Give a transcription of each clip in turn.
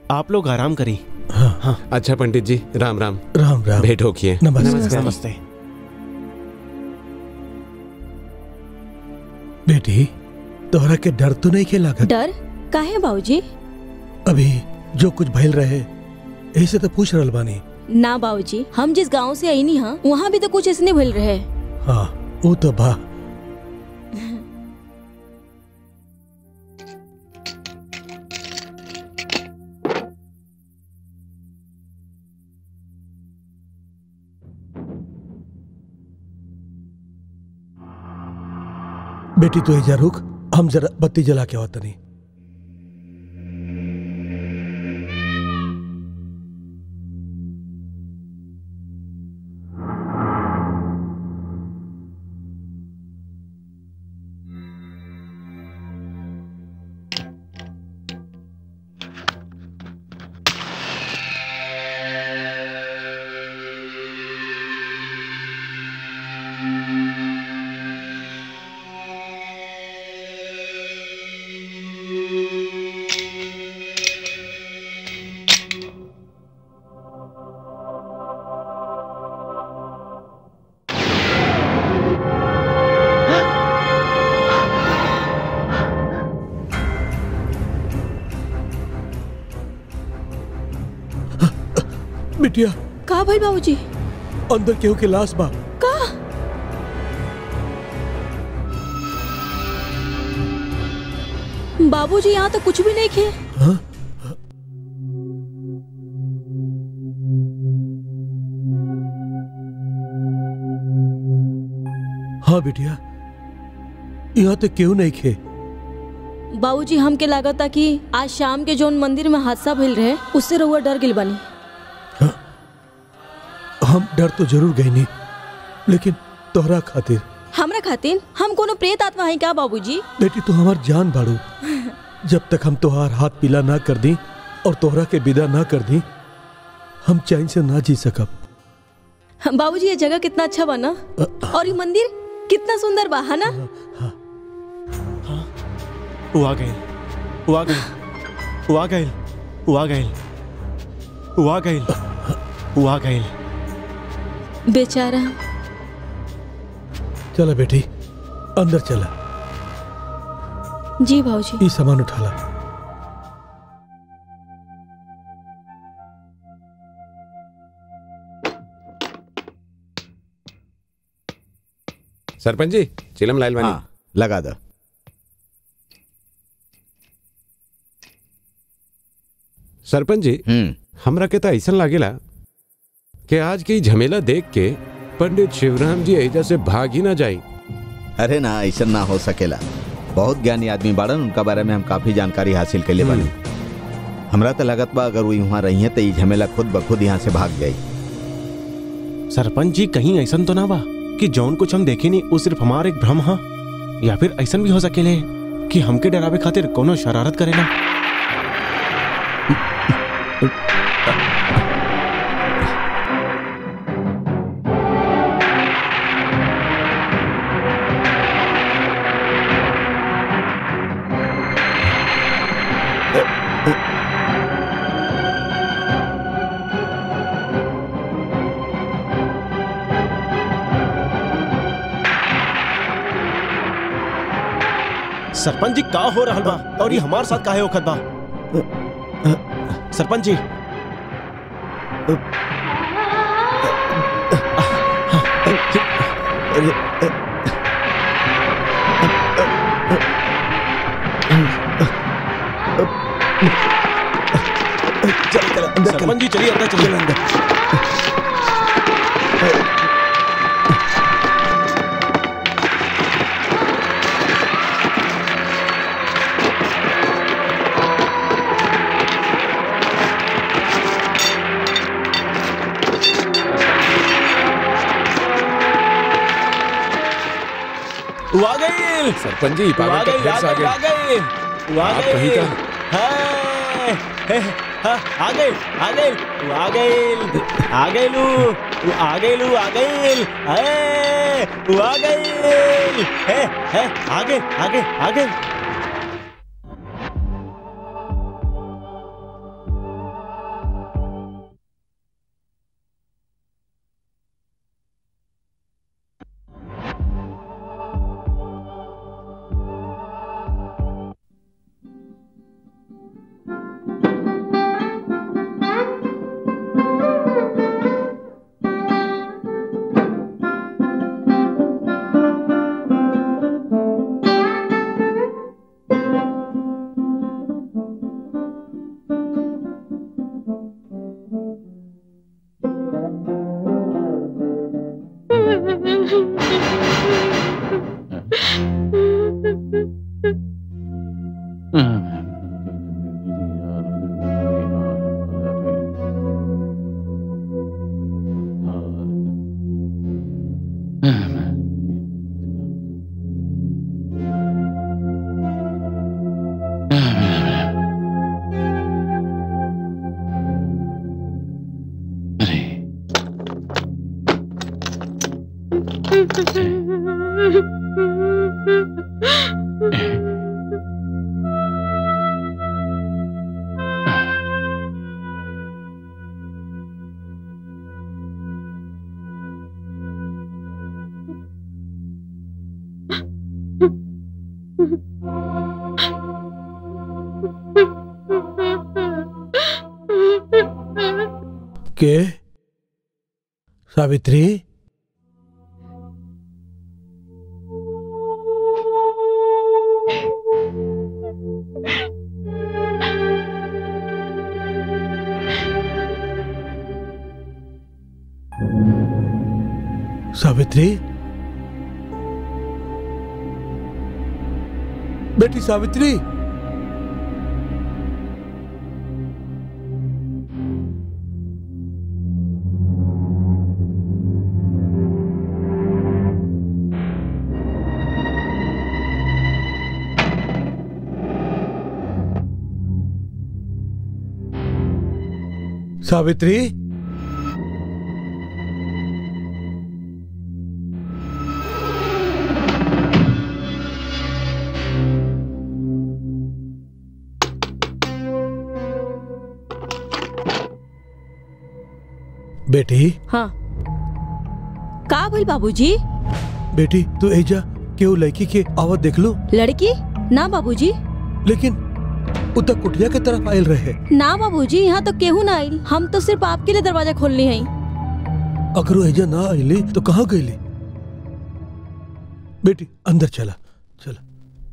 आप लोग आराम करी अच्छा पंडित जी राम राम राम राम भेंट होकिए नमस्ते नमस्ते बेटी तोहरा के डर तो नहीं खेला डर काहे बाबूजी अभी जो कुछ भइल रहे ऐसे तो पूछ रहल बानी ना बाबूजी हम जिस गांव से आई नी हाँ वहाँ भी तो कुछ इसने भइल रहे हाँ वो तो बा बेटी तू एजा रुक हम जरा बत्ती जला के आवत नहीं बिटिया का भइल बाबूजी अंदर केहू के लाश बा का बाबूजी यहाँ तो कुछ भी नहीं खे हाँ? हाँ बिटिया यहाँ तो केहू नहीं खे बाबूजी हमके लागता कि आज शाम के जोन मंदिर में हादसा भइल रहे उससे रहुआ डर गिल बानी हम डर तो जरूर गई नहीं लेकिन तोहरा खातिर हमरा खातिर हम कोनो प्रेत आत्मा है क्या बाबूजी बेटी तू हमार जान बाड़ू जब तक हम तोहार हाथ पीला ना कर दी और तोहरा के विदा ना कर दी हम चैन से ना जी सकब बाबूजी ये जगह कितना अच्छा बना और ये मंदिर कितना सुंदर बा है ना वो आ गए वो आ गए वो आ गए वो आ गए वो आ गए वो आ गए बेचारा चला बेटी अंदर चला जी बाबूजी ये सामान उठा ला सरपंच जी चिलम लाइल बानी हाँ लगा दो सरपंच जी हम्म हमरा के तो ऐसा लागेला कि आज के ई झमेला देख के पंडित शिवराम जी एजा से भाग ही ना जाई अरे ना ऐसा ना हो सकेला बहुत ज्ञानी आदमी बाड़न उनका बारे में हम काफी जानकारी हासिल कर ले बानी हमरा तो लगत बा अगर वो वहाँ रही है तो ये झमेला खुद ब खुद यहाँ से भाग जाई सरपंच जी कहीं ऐसा तो ना बा कि जौन कुछ हम देखे नहीं वो सिर्फ हमार एक भ्रम हा या फिर ऐसा भी हो सकेले कि हमके डरावे खातिर कोनो शरारत करेला सरपंच जी का हो रहल बा और ये हमार साथ काहे होखत बा सरपंच जी सरपंच जी चलिए अंदर चलिए अंदर वो आ गई सरपंच जी वो आ पागल तो गई फिर से आ आ गए गई वो आ आप गई कहीं का है, है, हाँ, आ गई आ गई वो आ गई आ गई लू वो आ गई लू आ गई है, वो आ गई है है आ गई आ गई आ गई के सावित्री सावित्री बेटी सावित्री सावित्री बेटी हाँ का भइल बाबूजी बेटी तू एजा केहू लड़की के आवत देख लो लड़की ना बाबूजी लेकिन उ तक कुटिया के तरफ आयल रहे ना बाबूजी यहाँ तो केहू ना आइल हम तो सिर्फ आपके लिए दरवाजा खोलनी है अगर वो एजा ना आइली तो कहाँ गईली बेटी अंदर चला चला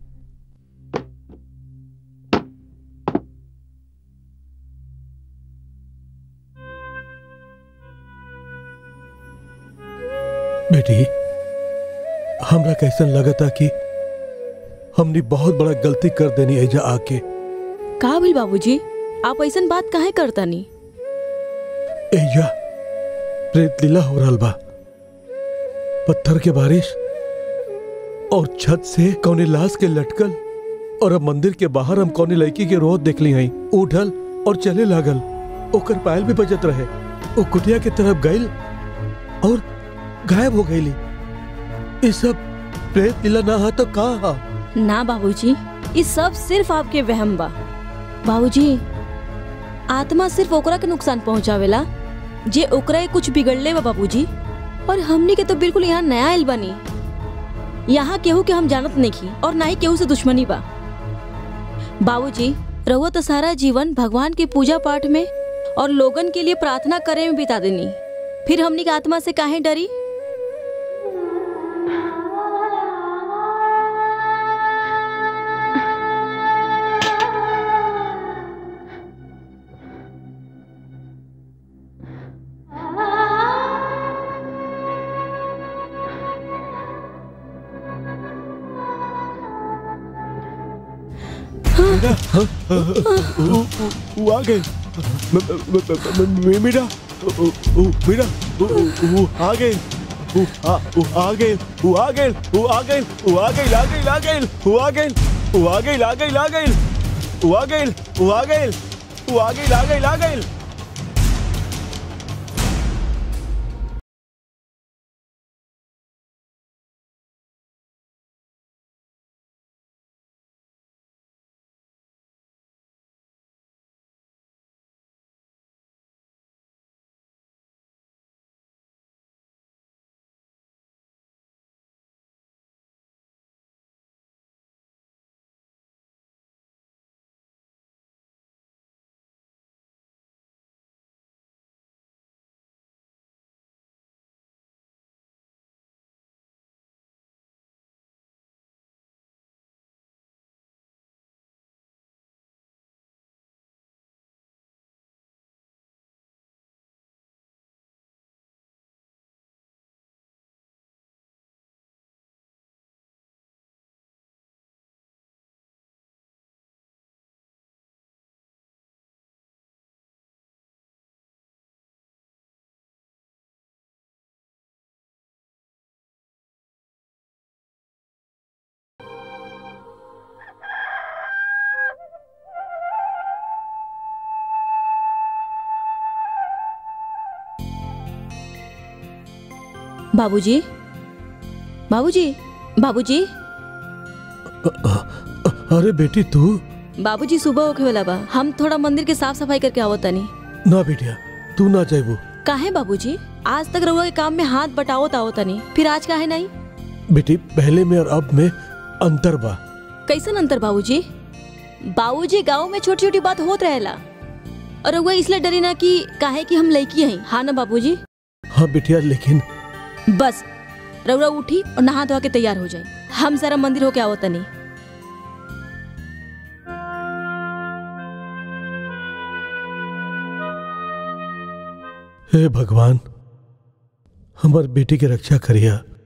बेटी हमरा कैसन लगता कि हमने बहुत बड़ा गलती कर देनी एजा आके का भइल बाबूजी आप ऐसन बात काहे करता नी एजा प्रेत लीला हो रहल बा पत्थर के बारिश और छत से कौने लाश के लटकल और अब मंदिर के बाहर हम कौने लड़की के रोत देख ली हई उठल और चले लागल ओकर पायल भी बजत रहे वो कुटिया के तरफ गईल और गायब हो गईली ये सब प्रेत लीला ना हा तो का हा ना बाबूजी ये सब सिर्फ आपके वहम बा बाबूजी आत्मा सिर्फ ओकरा के नुकसान पहुंचावेला जे ओकरा के कुछ बिगड़ले बा बाबूजी और हमनी के तो बिल्कुल यहाँ नया आइल बानी यहाँ केहू के हम जानत नहीं और ना ही केहू से दुश्मनी बा बाबूजी रहुआ तो सारा जीवन भगवान के पूजा पाठ में और लोगन के लिए प्रार्थना करे में बिता देनी फिर हमनी के आत्मा से काहे डरी वो आ गए मीरा मीरा वो आ गए वो आ वो आ गए वो आ गए वो आ गए वो आ गए आ गए आ गए वो आ गए वो आ गए आ गए आ गए वो आ गए वो आ गए वो आ गए आ गए आ गए बाबूजी बाबूजी बाबूजी अरे बेटी तू बाबूजी सुबह होखे वाला बा हम थोड़ा मंदिर के साफ सफाई करके आवत तनी ना बेटिया तू ना जाबू काहे बाबूजी आज तक रउआ के काम में हाथ बटावत आवत तनी फिर आज काहे नहीं बेटी पहले में और अब में अंतर बा कैसन अंतर बाबूजी बाबूजी गांव में छोटी छोटी बात होत रहेला और रउआ इसलिए डरी ना कि काहे कि हम लड़की हैं हाँ ना बाबूजी हाँ बेटिया लेकिन बस रउआ उठी और नहा धोआ के तैयार हो जाए हम जरा मंदिर होके आवत तनी हे भगवान हमार बेटी के रक्षा करिया